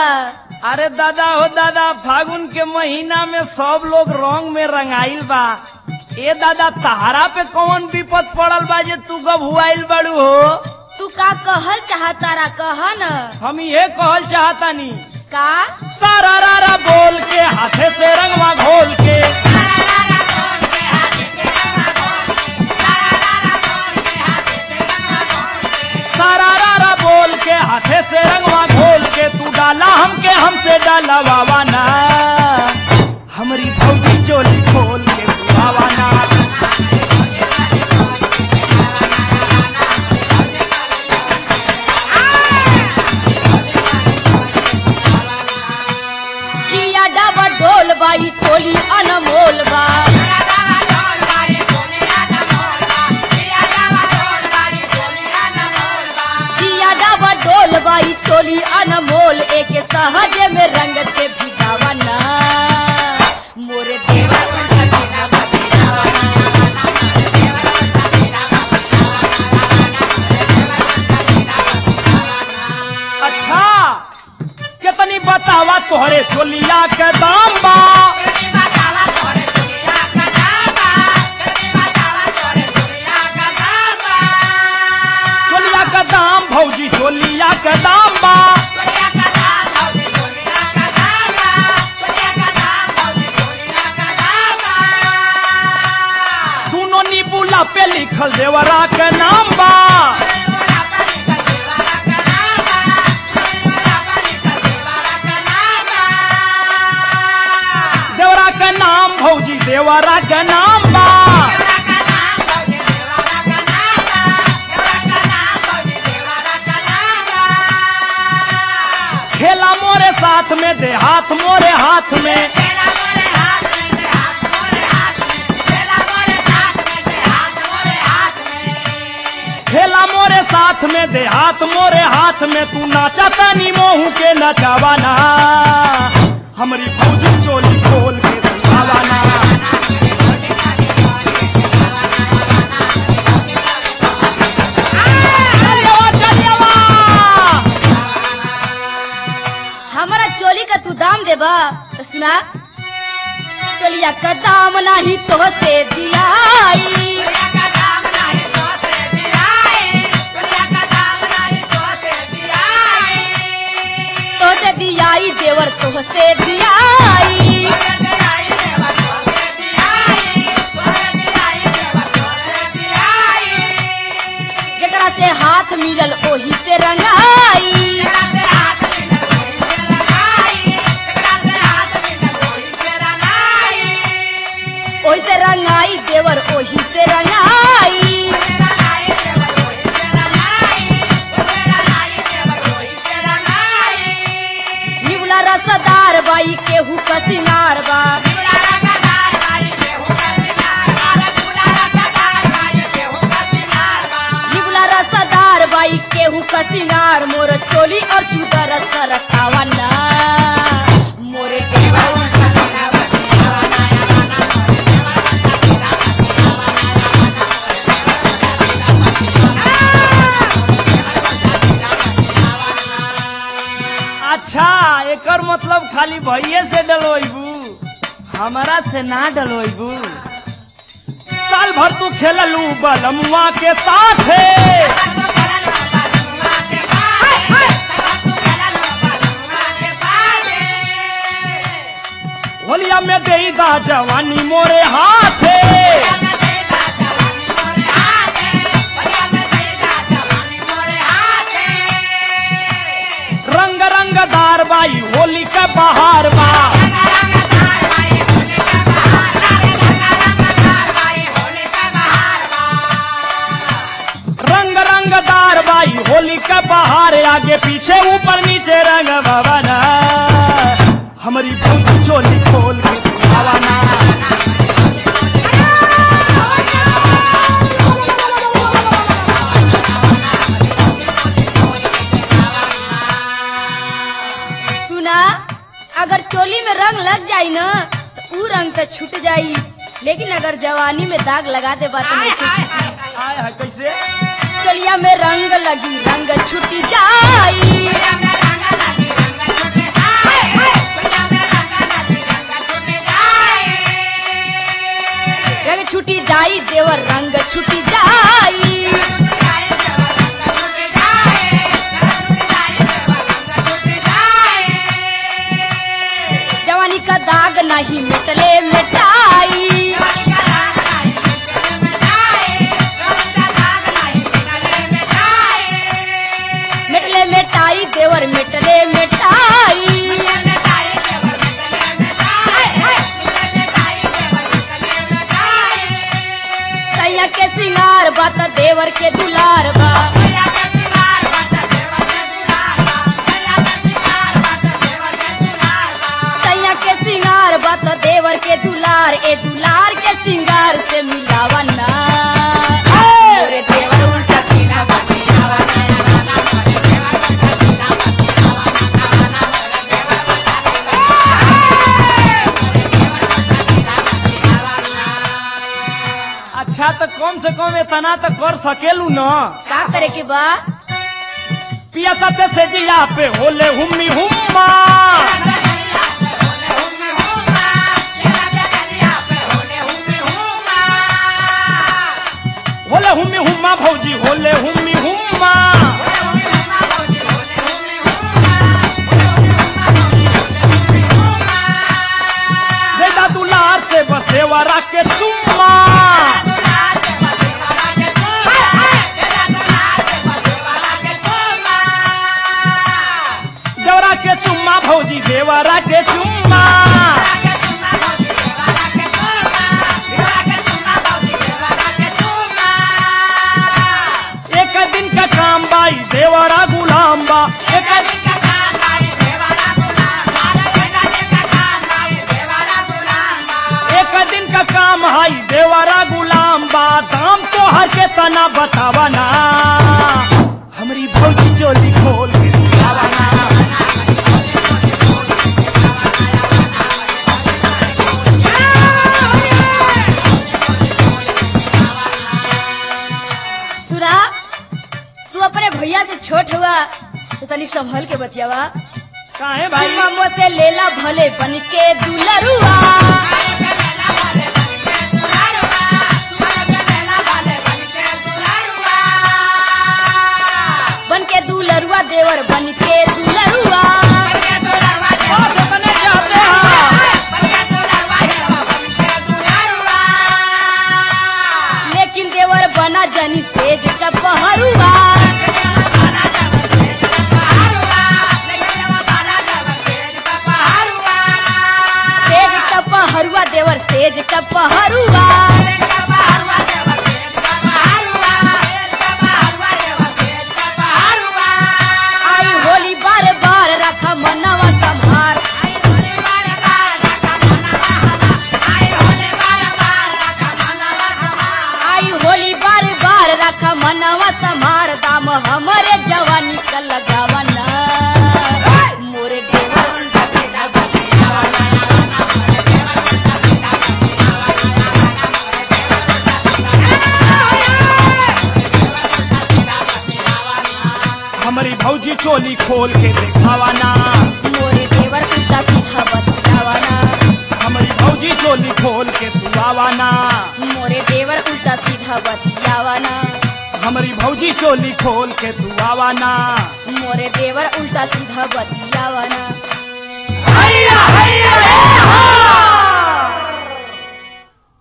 अरे दादा हो दादा फागुन के महीना में सब लोग रंग में रंगाइल बा ए दादा तहारा पे कौन विपद पड़ल बा जे तू गभुआइल बड़ू हो तू का कहल चाहतारा कह न हम ये कहल चाहतानी का सारा रारा बोल के हाथे से रंगवा घोल के सारा रारा बोल के हाथे से रंगवा घोल के तू डाला हमके हमसे डाला वावाना हमारी भौजी चोली खोल के तू वावाना जिया डबा ढोल बाई चोली अनमोल बा जिया डबा ढोल बाई चोली अनमोल एक सहज में रंग से भिगावा ना मोरे देवा कंठा तेरा बतेरावा ना। अच्छा कितनी बतावा तोहरे चोलिया के दाम बा चोलिया का दाम भौजी चोलिया के दाम बा दोनों नीबूला पे लिखल देवरा के नाम बा देवरा के नाम भौजी देवरा के नाम बा खेला मोरे साथ में दे हाथ मोरे हाथ में खेला मोरे साथ में दे हाथ मोरे हाथ में तू नाचा तनी मोहू के नचावाना हमारी भौजी चोली खोल के सुहावाना चलियवा, चलियवा। हमारा चोली का तू दाम देबा तो सुना चोलिया का दाम नाही तो से दियाई तो से दियाई देवर तो से दियाई जकरा से हाथ मिलल ओही से रंगाई ओही से रंगाई देवर ओही से रंगाई निवला रसदार बाई केहू का सिंगार बा निवला रसदार बाई केहू का सिंगार मोर चोली और चूतर सरकावा ना मोरे देवर उल्टा सीना बतियावा ना। अच्छा एकर मतलब खाली भैये से डलोइबू हमारा से ना डलोइबू साल भर तू खेललू बलमुआ के साथ होलिया में देईदा जवानी मोरे हाथ रंग रंगदार बाई होली का बहार बा रंग रंगदार बाई होली का बहार आगे पीछे ऊपर नीचे रंग भवना हमारी भौजी चोली खोल के दिखावाना सुना अगर चोली में रंग लग जाई ना तो ऊ रंग तो छूट जाई लेकिन अगर जवानी में दाग लगा दे बात नहीं छूटी आय है कैसे चोलिया में रंग लगी रंग छूट जाई छुटी जाई देवर रंग छुटी जाई जवानी का दाग नहीं मिटले मिटाई मिटले मिटाई देवर मिटले मिटाई सैया के सिंगार बा त देवर के दुलार बा सैया के सिंगार बा त देवर के दुलार ए दुलार के सिंगार से मिलावा ना मोरे देवर उल्टा सीधा बतियावा ना अच्छा तो कम से कम इतना तो कर सकेलू न का करे के बा पिया सत्य से जिया पे होले हुम्मी हुम्मा होले हुम्मी हुम्मा भौजी होले हुम्मी हुम्मा बेटा दुलार से बस देवरा के चुम्मा देवरा के चुम्मा भौजी देवरा के चुम्मा एक दिन का काम बाई देवरा गुलाम बा एक दिन एक दिन का काम हाई देवरा गुलाम बा दाम तो हर के तना बतावा ना हमारी भौजी चोली खोल के दिखावा ना सुना तू अपने भैया से छोट हुआ तो तनी संभल के बतियावा काहे भाई ममो से लेला भले बन के दुलरुआ बन के दुलरुआ देवर बन के दुलरुआ बात अपने चाहते हैं लेकिन देवर बना जनी सेज चपहरुआ सेज चपहरुआ देवर सेज चपहरुआ आई होली बार बार रखा मनवा संभार आई होली बार बार रखा मनवा संभार दाम हमरे जवानी का लगावा ना मोरे देवर उल्टा सीधा बतियावा ना। हमारी भौजी चोली खोल के दिखावा ना मोरे देवर उल्टा सीधा बतियावा ना हमारी भौजी चोली खोल के तू आवा ना मोरे देवर उल्टा सीधा बतियावा ना हमारी भौजी चोली खोल के तू आवा ना मोरे देवर उल्टा सीधा बतियावा ना हैया हैया